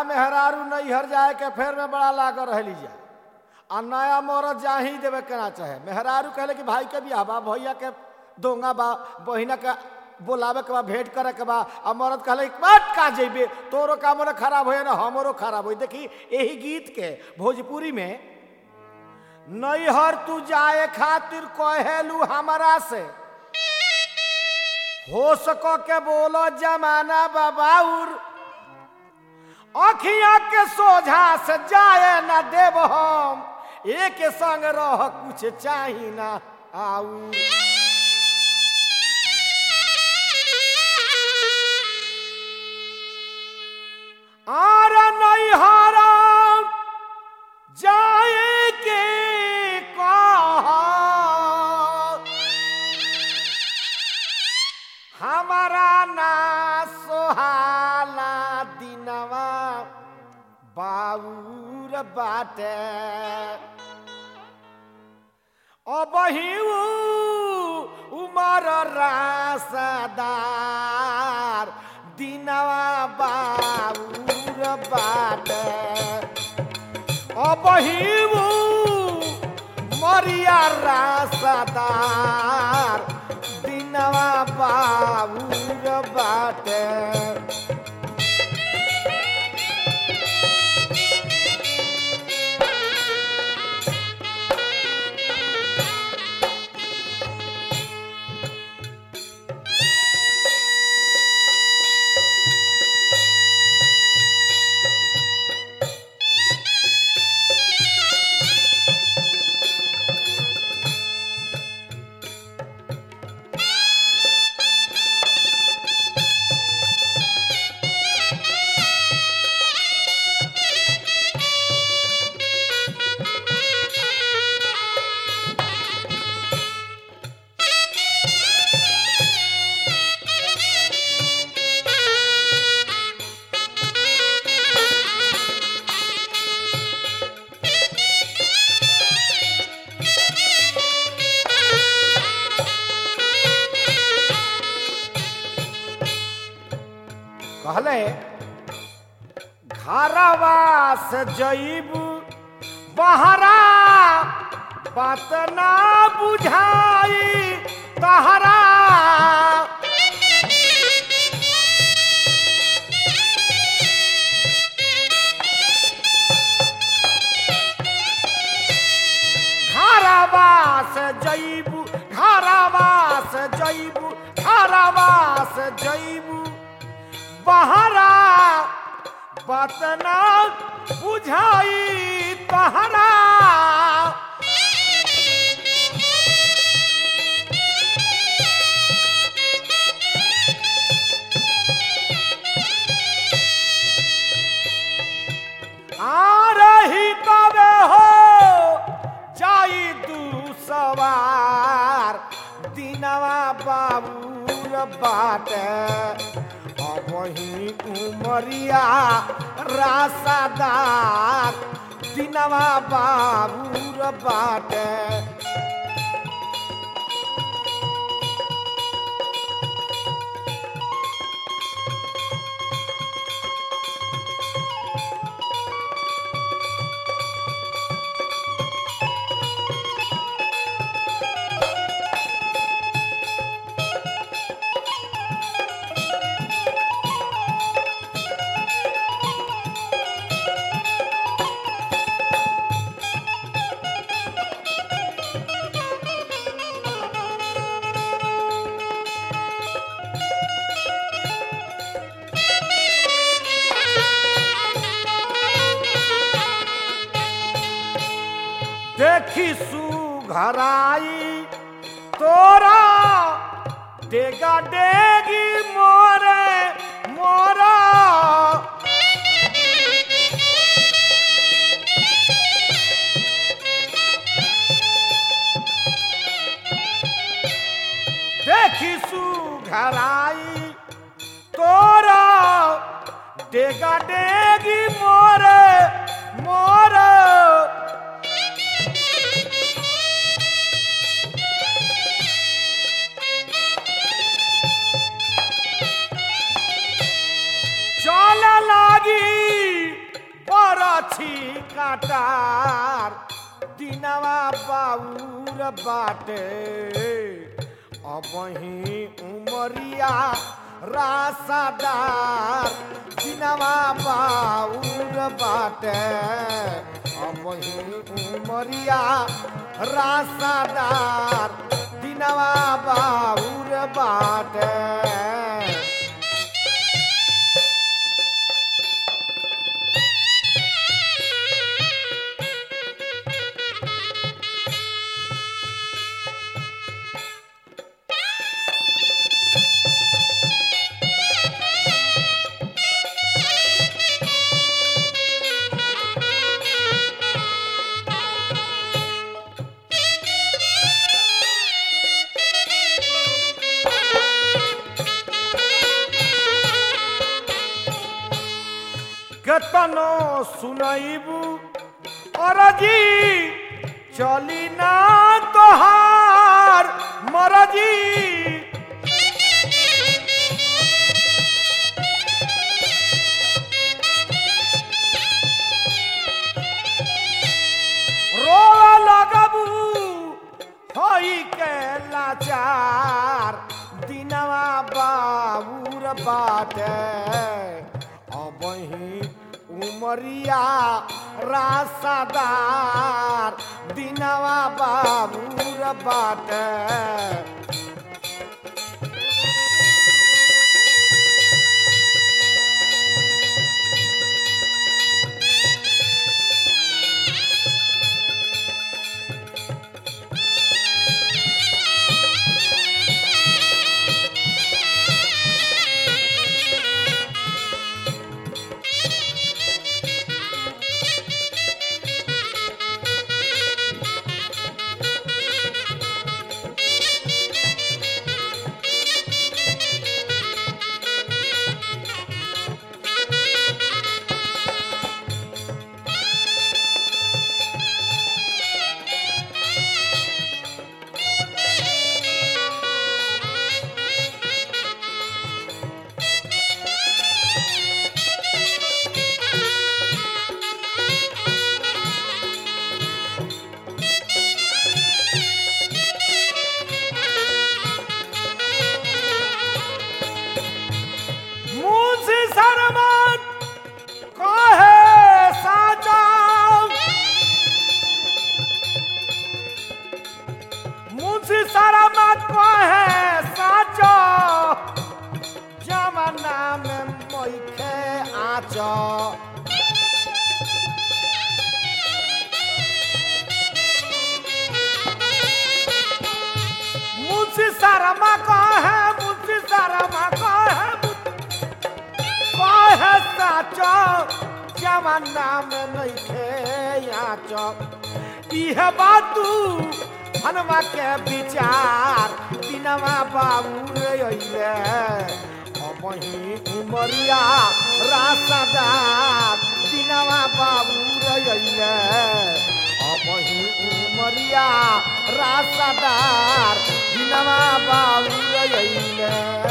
मेहरारू नैहर जाए के फेर में बड़ा लागल रहली जा आ नया मरद जा ही देवे केना चाहे मेहरारू कहले कि भाई के बियाह बा भैया के दोंगा बा बहिना के बोलावे के बा भेंट करे के बा आ मरद कहले मत का जेबे तोरो काम ना खराब होए ना हमरो खराब होई देखी यही गीत के भोजपुरी में नैहर तू जाए खातिर कहेलू हमारा से हो सको के बोलो जमाना बाबाउर अखिया के सोझा से जाए ना देव हम एक संग रह कुछ चाही ना आऊ आर नैहर जाए के कहा हमारा ना सोहाला दिनवा बाबूर बाटे अबहिऊ उमर रासदार दिनवा बाबूर बाटे अबहिऊ मरिया रासदार दिनवा बाबूर बाटे कहले घरवा से जईब बहरा बात ना बुझाई तहरा घरवा से जईब घरवा से जईब घरवा से जईब बहरा बतना बुझाई तहरा आ रही तबे हो जाई दू सवार दिनवा बाबूर बाटे वही उमरिया रासादार दिनवा बाबूर बाटे देखी सुघराई तोरा डेगा डेगी मोरे मोरा देखी सुघराई तोरा डेगा डेगी मोरे मोरे चल लागी दिनवा बाबूर बाटे अबही उमरिया रासादार दिनवा बाबूर बाटे अबही उमरिया रासादार दिनवा बाबूर बाटे केतनो सुनैबू अरजी चली ना तोहार मरजी रो लगबू होई के लाचार दिनवा बाबूर बाटे अबही उमरिया रासादार दिनवा बाबूर बाटे मुझे शर्मन कहे साचा मुझे शर्मन कहे साचा जमाना में मोखे आचा मुझे शर्मा कहे मुझे शर्मा कहे कहे साचो जमाना में नइखे आचो इहे बातू हनुमा के विचार दिनवा बाबू रे अइले अबही उमरिया रासदार दिनवा बाबू रे अइले अबही उमरिया रासदार दिनवा बाबू रे अइले